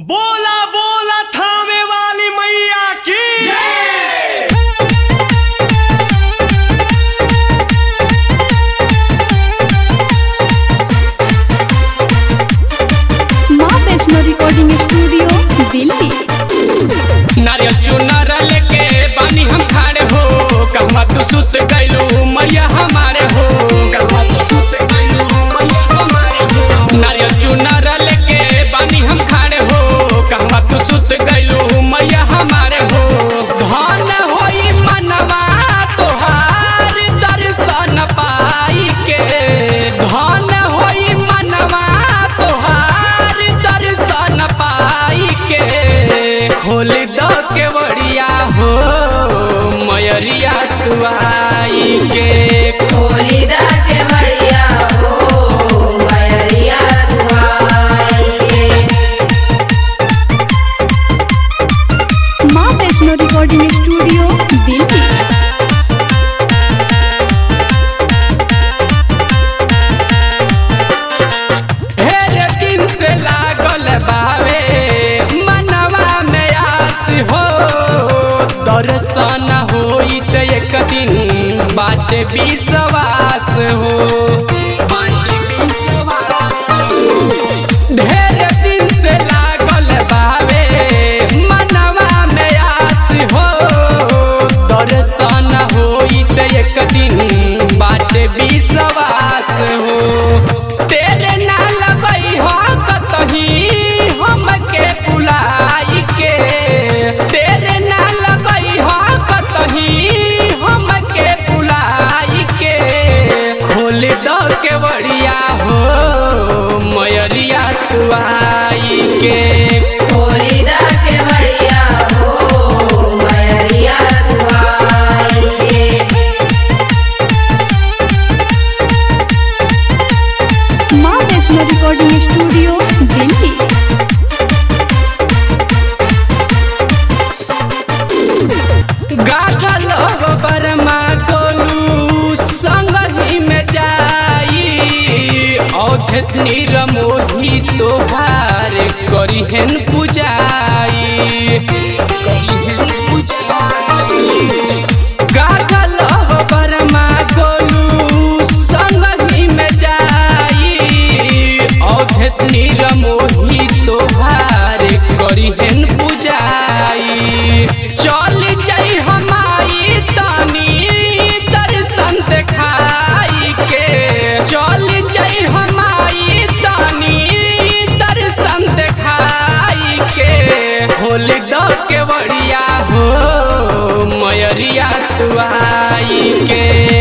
बोला बोला थामे वाली मैया की माँ वैष्णो रिकॉर्डिंग स्टूडियो दिल्ली नारियल चुनर लेके बानी हम खाड़े हो कहवा तू सुत गइलू मैया हमारे हो कहवा तू सुत गइलू मैया हमारे हो नारियल चुनर लेके बानी हम खाड़े हो कहवा तू सुत गइलू मैया हमारे हो धन होई मनवा तोहार दर्शन पाई के धन होई मनवा तोहार दर्शन पाई के खोल दो के बड़िया हो मयरिया तू आई के खोलीदा के बढ़िया हो मयरिया दुआई के माँ वैष्णो रिकॉर्डिंग स्टूडियो दिल्ली ढेर दिन से लागल बावे मनवा में आस हो दर्शन होई त एक दिन बात विश्वास हो बात विश्वास हो। ढेर दिन से लागल बावे मनवा में आस हो दर्शन होई त एक दिन बात विश्वास हो तेरे ना लगई हो कतही हमके बुलाई के तेरे ना लगई हो कतही हमके बुलाई के खोल दो के बड़िया हो मयरिया तू आई के खोलीदा के बढ़िया हो मयरिया दुआई के माँ वैष्णो रिकॉर्डिंग स्टूडियो दिल्ली गागल बरमा गोलू संग ही में जाई औधस निरमोही तोहार करिहन पुजाई करिहन पुजाई गागल बरमा गोलू संग ही में जाई औधस निरमोही तोहार करिहन पुजाई चल जाई हमारी तनी दर्शन देखाई के चल जाई हमारी तनी दर्शन देखाई के होल दो के बड़िया हो मयरिया तू आई के